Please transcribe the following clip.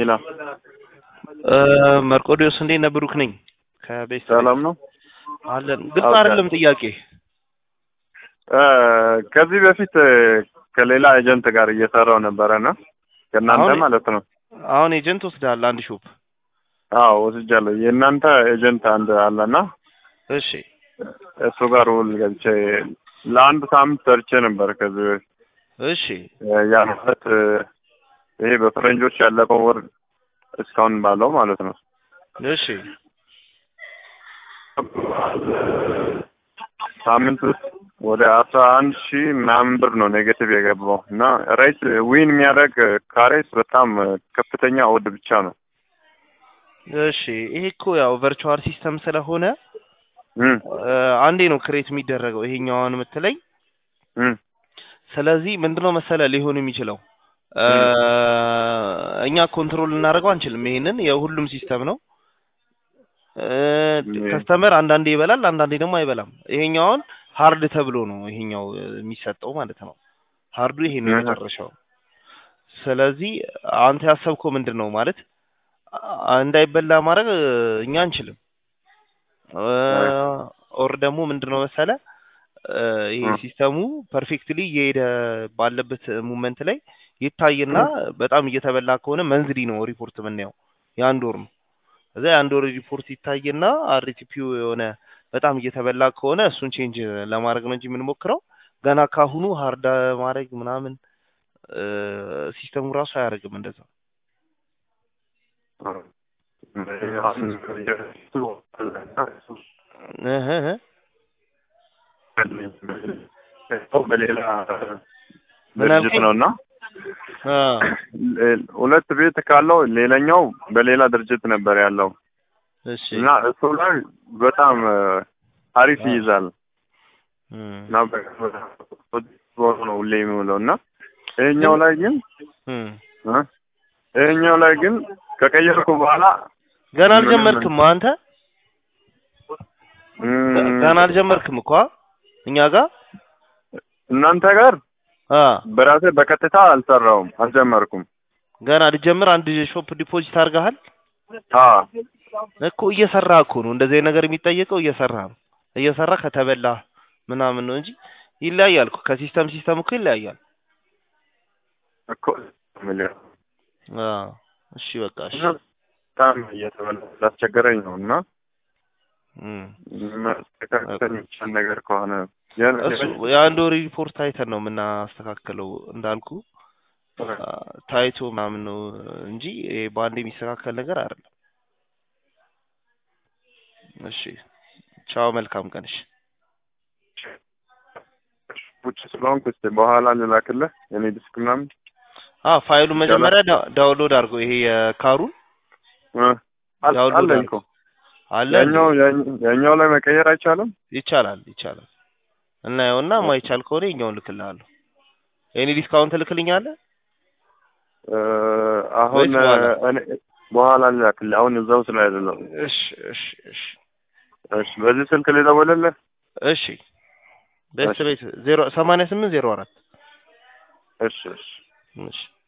ሄሎ መርቆዲዮስ እንዴት ነህ? ብሩክ ነኝ ከቤት ሰላም ነው። አለን። ግልጽ አይደለም ጥያቄ። ከዚህ በፊት ከሌላ ኤጀንት ጋር እየሰራው ነበረና ከእናንተ አሁን- ማለት ነው። አሁን ኤጀንት ወስደሃል አንድ ሾፕ። አዎ ወስጃለሁ። የእናንተ ኤጀንት አንድ አለና እሺ እሱ ጋር ውል ገብቼ ለአንድ ሳምንት ሰርቼ ነበር ከዚህ በፊት እሺ ያ ማለት ይሄ በፈረንጆች ያለቀው ወር እስካሁን ባለው ማለት ነው። እሺ ሳምንት ውስጥ ወደ አስራ አንድ ሺህ ምናምን ብር ነው ኔጌቲቭ የገባው እና ሬት ዊን የሚያደርግ ካሬስ በጣም ከፍተኛ ወድ ብቻ ነው። እሺ ይሄ እኮ ያው ቨርቹዋል ሲስተም ስለሆነ እም እ፣ አንዴ ነው ክሬት የሚደረገው ይሄኛውን የምትለኝ። እም ስለዚህ ምንድነው መሰለ ሊሆን የሚችለው እ፣ እኛ ኮንትሮል ልናደርገው አንችልም። ይሄንን የሁሉም ሲስተም ነው። ም- ከስተመር አንዳንዴ ይበላል፣ አንዳንዴ ደግሞ አይበላም። ይሄኛውን ሀርድ ተብሎ ነው ይሄኛው እ፣ የሚሰጠው ማለት ነው። ሀርዱ ይሄ ነው እህ። የመጨረሻው። ስለዚህ አንተ ያሰብከው ምንድን ነው ማለት አ- እንዳይበላ ማድረግ እ፣ እኛ አንችልም። ኦር ደግሞ ምንድን ነው መሰለ እ፣ ይሄ እ። ሲስተሙ ፐርፌክትሊ እየሄደ ባለበት ሙመንት ላይ ይታይና በጣም እየተበላ ከሆነ መንዝሊ ነው ሪፖርት የምናየው የአንድ ወር ነው። እዛ የአንድ ወር ሪፖርት ይታይና አርቲፒው የሆነ በጣም እየተበላ ከሆነ እሱን ቼንጅ ለማድረግ ነው እንጂ የምንሞክረው ገና ካሁኑ ሀርዳ ማድረግ ምናምን እ፣ ሲስተሙ ራሱ አያደርግም እንደዛ። እህ እህ በሌላ ምን ድርጅት አልከኝ? ነው እና አ፣ ሁለት ቤት ካለው ሌላኛው በሌላ ድርጅት ነበር ያለው እሺ እና እሱ ላይ በጣም አሪፍ አ። ይይዛል እም፣ እና በሆኑ ነው ሁሌ የሚውለው እና ይሄኛው ላይ ግን እም። እ? ይሄኛው ላይ ግን ከቀየርኩ በኋላ ገና ምንም- አልጀመርክም አንተ እም፣ ገና አልጀመርክም እኮ አ? እኛ ጋር እናንተ ጋር አ በራሴ በቀጥታ አልሰራውም አልጀመርኩም። ገና ልጀምር አንድ ሾፕ ዲፖዚት አድርገሃል አ እኮ እየሰራ እኮ ነው እንደዚህ አይነት ነገር የሚጠየቀው እየሰራ ነው እየሰራ ከተበላ ምናምን ነው እንጂ ይለያያል እኮ ከሲስተም ሲስተም እኮ ይለያያል እኮ የምልህ አ እሺ በቃ እሺ በጣም እየተበላ ስላስቸገረኝ ነው እና እም። መስተካከል የሚቻል ነገር ከሆነ ያን- እሱ የአንድ ወር ሪፖርት አይተን ነው የምናስተካክለው እንዳልኩ አ፣ ታይቶ ምናምን ነው እንጂ ይሄ በአንድ የሚስተካከል ነገር አይደለም እሺ ቻው መልካም ቀን እሺ ውጭ ስለሆንኩ እስኪ በኋላ ልላክልህ የኔ ዲስክ ምናምን አ ፋይሉ መጀመሪያ ዳ- ዳውንሎድ አድርገው ይሄ የካሩን እ፣ አል- ዳውንሎድ አለኝ እኮ አለ ያኛው ያኛው ላይ መቀየር አይቻልም። ይቻላል ይቻላል እናየውና ማይቻል ከሆነ ይኛውን ልክልሃለሁ የኔ ዲስካውንት ልክልኛለህ እ፣ አሁን ወይስ በኋላ? እኔ በኋላ ልላክልህ። አሁን እዛው ስለ አይደለም። እሺ እሺ እሺ እሺ፣ በዚህ ስልክ ልደውልልህ። እሺ ቤት እሺ። ቤት ዜሮ ሰማንያ ስምንት ዜሮ አራት እሺ እሺ እሺ